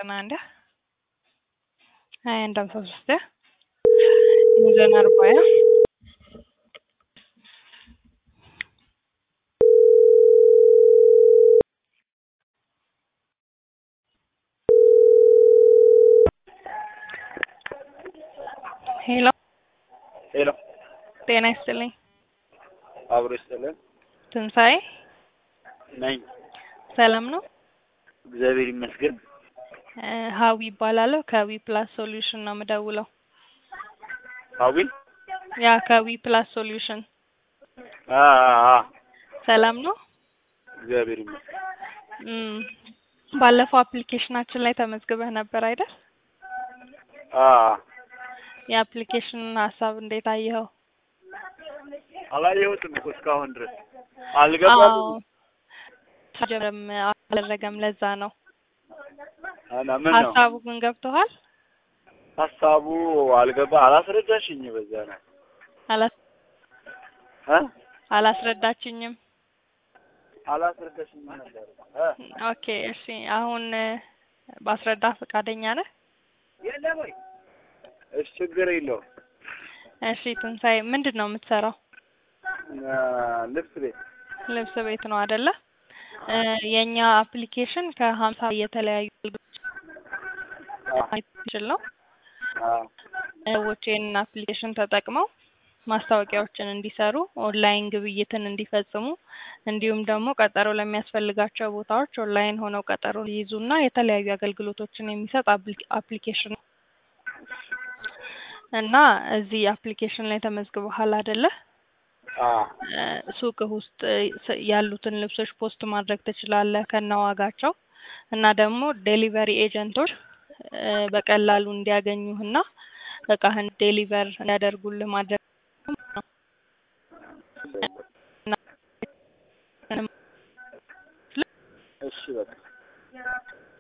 ዘጠና አንድ ሀያ አንድ ሀምሳ ሶስት ሚዛን አርባያ ሄሎ ሄሎ ጤና ይስጥልኝ። አብሮ ይስጥልን ትንሣኤ ነኝ። ሰላም ነው? እግዚአብሔር ይመስገን። እ ሀዊ ይባላለሁ ከዊ ፕላስ ሶሉሽን ነው የምደውለው። አዊ ያ ከዊ ፕላስ ሶሉሽን አ አ ሰላም ነው? እግዚአብሔር ይመስገን። እም ባለፈው አፕሊኬሽናችን ላይ ተመዝግበህ ነበር አይደል? አ የአፕሊኬሽኑን ሀሳብ እንዴት አየኸው? አላየሁትም እኮ እስካሁን ድረስ አልገባም። ጀምረም አላደረገም ለዛ ነው። እና ምን ነው ሀሳቡ ግን ገብቶሃል? ሀሳቡ አልገባ አላስረዳሽኝ። በዛ ነው አላስ እ አላስረዳችኝም። አላስረዳሽኝ ነበር እ ኦኬ እሺ፣ አሁን ባስረዳ ፈቃደኛ ነህ? የለም ወይ? እሺ ችግር የለውም። እሺ ትንሣኤ ምንድን ነው የምትሰራው? እ ልብስ ቤት ልብስ ቤት ነው አይደለ? እ የኛ አፕሊኬሽን ከሀምሳ የተለያዩ የሚችል ነው። አ ሰዎች ይህንን አፕሊኬሽን ተጠቅመው ማስታወቂያዎችን እንዲሰሩ፣ ኦንላይን ግብይትን እንዲፈጽሙ እንዲሁም ደግሞ ቀጠሮ ለሚያስፈልጋቸው ቦታዎች ኦንላይን ሆነው ቀጠሮ ሊይዙና የተለያዩ አገልግሎቶችን የሚሰጥ አፕሊ- አፕሊኬሽን ነው እና እዚህ አፕሊኬሽን ላይ ተመዝግበሃል አይደለ? አ እ ሱቅህ ውስጥ ስ- ያሉትን ልብሶች ፖስት ማድረግ ትችላለህ ከነዋጋቸው እና ደግሞ ዴሊቨሪ ኤጀንቶች እ በቀላሉ እንዲያገኙህና እቃህን ዴሊቨር እንዲያደርጉልህ ማድረግ እሺ በቃ